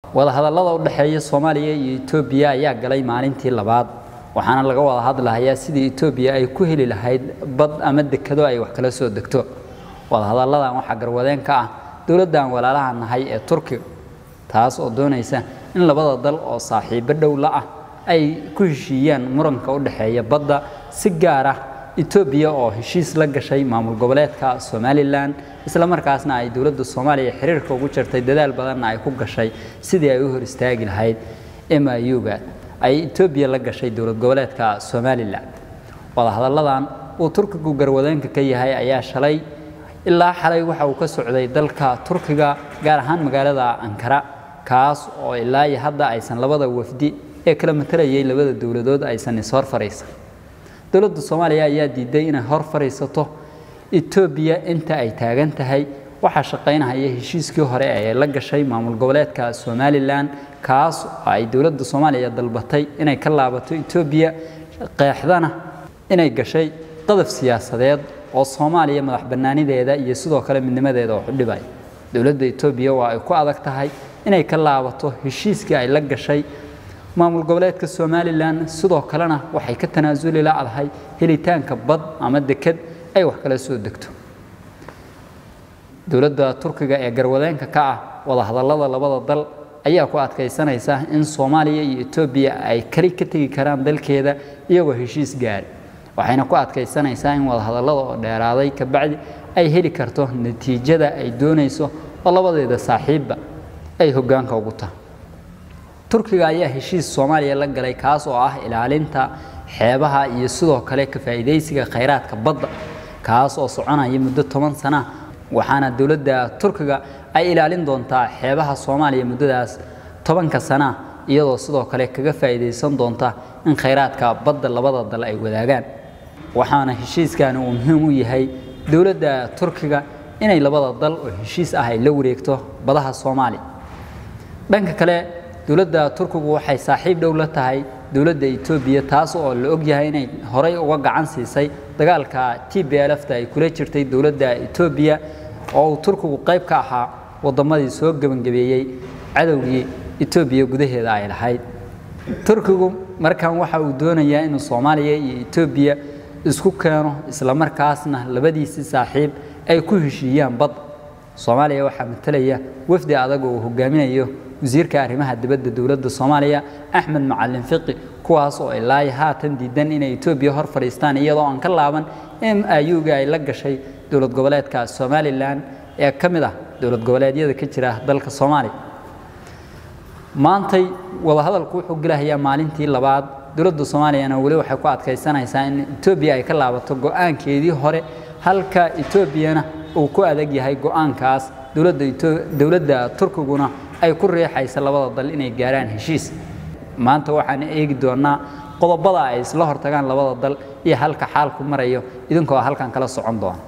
wadahadallada u dhexeeya soomaaliya iyo etoobiya ayaa galay maalintii labaad waxaana laga wada hadlahayaa sidii etoobiya ay ku heli lahayd bad ama dekado ay wax kala soo degto wadahadalladan waxaa garwadeen ka ah dowladdan walaalaha nahay ee turkiga taas oo doonaysa in labada dal oo saaxiibo dhow la ah ay ku heshiiyaan muranka u dhexeeya badda si gaar ah etoobiya oo heshiis la gashay maamul goboleedka somalilan isla markaasna ay dowladda soomaaliya xiriirka ugu jirtay dadaal badanna ay ku gashay sidii ay u hor istaagi lahayd miuga ay etoobiya la gashay dowlad goboleedka somalilan wadahadalladan uu turkigu garwadeenka ka yahay ayaa shalay ilaa xalay waxa uu ka socday dalka turkiga gaar ahaan magaalada ankara kaas oo ilaa iyo hadda aysan labada wafdi ee kala matalayay labada dowladood aysan ishor fariisan dowladda soomaaliya ayaa diiday inay hor fariisato etoobiya inta ay taagan tahay waxaa shaqaynahaya heshiiskii hore ee la gashay maamul goboleedka somalilan kaas oo ay dowladda soomaaliya dalbatay inay ka laabato etoobiya qeexdana inay gashay qadaf siyaasadeed oo soomaaliya madax bannaanideeda iyo sidoo kale midnimadeeda oo xudhibay dowladda etoobiya waa ay ku adag tahay inay ka laabato heshiiskii ay la gashay maamul goboleedka somalilan sidoo kalena waxay ka tanaasuli la'dahay helitaanka bad ama deked ay wax kala soo degto dowladda turkiga ee garwadeenka ka ah wadahadallada labada dal ayaa ku adkaysanaysa in soomaaliya iyo etoobiya ay kali ka tegi karaan dalkeeda iyagoo heshiis gaari waxayna ku adkaysanaysaa in wadahadallada oo dheeraaday kabacdi ay heli karto natiijada ay doonayso oo labadeeda saaxiibba ay hoggaanka ugu tahay turkiga ayaa heshiis soomaaliya la galay kaas oo ah ilaalinta xeebaha iyo sidoo kale ka faa'iidaysiga khayraadka badda kaas oo soconaya muddo toban sana waxaana dowladda turkiga ay ilaalin doontaa xeebaha soomaaliya muddadaas tobanka sana iyadoo sidoo kale kaga faa'iidaysan doonta in khayraadka badda labada dal ay wadaagaan waxaana heshiiskani uu muhiim u yahay dowladda turkiga inay labada dal oo heshiis ah ay la wareegto badaha soomaaliya dhanka kale dowladda turkigu waxay saaxiib dhow la tahay dowladda etoobiya taas oo la ogyahay inay horey uga gacan siisay dagaalka t b lfta ay kula jirtay dowladda etoobiya oo uu turkigu qayb ka ahaa waddamadii soo gebangabeeyey cadowgii etoobiya gudaheeda ay lahayd turkigu markan waxa uu doonayaa inuu soomaaliya iyo etoobiya isku keeno islamarkaasna labadiisii saaxiib ay ku heshiiyaan badda soomaaliya waxaa matalaya wafdi adag oo uu hogaaminayo wasiirka arrimaha dibadda dowladda soomaaliya axmed macalin fiqi kuwaas oo ilaa haatan diidan inay etoobiya hor fadhiistaan iyadoo aan ka laaban m iuga ay la gashay dowlad goboleedka somalilan ee ka mid ah dowlad goboleedyada ka jira dalka soomaaliya maantay wadahadalku wuxuu gelahayaa maalintii labaad dowladda soomaaliyana weli waxay ku adkaysanaysaa in etoobiya ay ka laabato go-aankeedii hore halka etoobiyana uu ku adag yahay go-aankaas dowladda turkiguna ay ku riixaysa labada dal inay gaaraan heshiis maanta waxaan eegi doonaa qodobada ay isla hortagaan labada dal iyo halka xaalku marayo idinkoo halkan kala socon doona